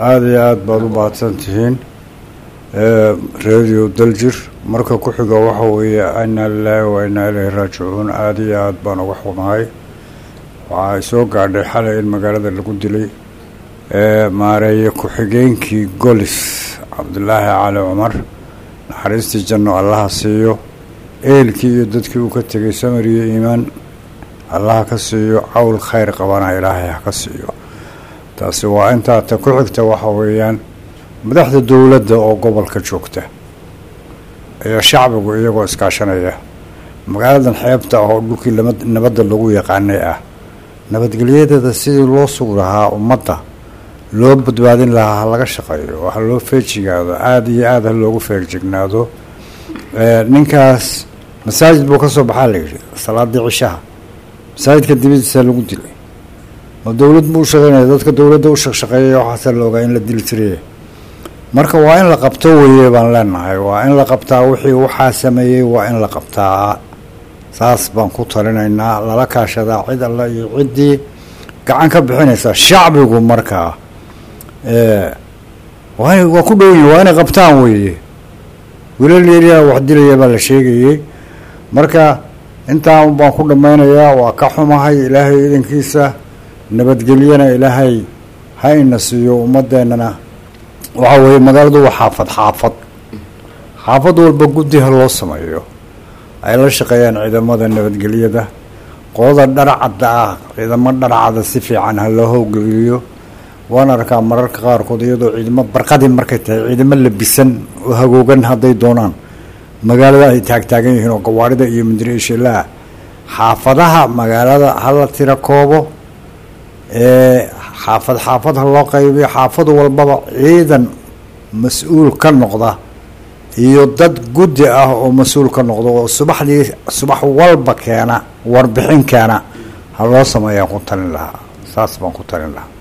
aada iyo aada baad u mahadsan tihiin radio daljir marka ku xiga waxa weeye inaa lilaahi wa inaa ilayhi raajicuun aada iyo aada baan uga xumahay waxaa soo gaadhay xalay in magaalada lagu dilay maareeye ku-xigeenkii golis cabdulaahi cali cumar naxariistii janno allaha siiyo eelkii iyo dadkii uu ka tegay samir iyo iimaan allaha ka siiyo cawl khayr qabana ilaahay ha ka siiyo taasi waa intaa ta ku xigta waxa weeyaan madaxda dowladda oo gobolka joogta iyo shacbigu iyagoo iskaashanaya magaaladan xeebta ah oo dhulkii nabadda lagu yaqaanay ah nabadgelyadeeda sidii loo sugi lahaa ummadda loo badbaadin lahaa ha laga shaqeeyo ha loo feejigaado aada iyo aada ha loogu feegjignaado ninkaas masaajid buu ka soo baxaa la yidhi salaadii cishaha masaajidka dibadiisa lagu dilay ma dowlad buu shaqeynaya dadka dowladda u shaqshaqeeyay waxaasa la ogaa in la dili tiriye marka waa in la qabto weye baan leenahay waa in la qabtaa wixii waxaa sameeyey waa in la qabtaa saas baan ku talinaynaa lala kaashadaa cid alla iyo ciddii gacan ka bixinaysa shacbigu markaa waa waa ku dhowyin waa inay qabtaan weeye wiilal yaryara wax dilaya baa la sheegayey marka intaan baan ku dhammaynayaa waa ka xumahay ilaahay idankiisa nabadgelyana ilaahay ha ina siiyo ummadeennana waxa weeye magaaladu waa xaafad xaafad xaafad walba guddi ha loo sameeyo ay la shaqeeyaan ciidamada nabadgelyada qolada dharacadda ah ciidamo dharacada si fiican ha loo howgeliyo waan arkaa mararka qaarkood iyadoo ciidamo barqadii markay tahay ciidamo labisan oo hagoogan hadday doonaan magaalada ay taagtaagan yihiin oo gawaarida iyo mudiriishilaha xaafadaha magaalada hala tira koobo xaafad xaafad ha loo qaybiyo xaafad walbaba ciidan mas-uul ka noqda iyo dad guddi ah oo mas-uul ka noqda oo subaxdii subax walba keena warbixin keena ha loo sameeyaan ku talin lahaa saas baan ku talin lahaa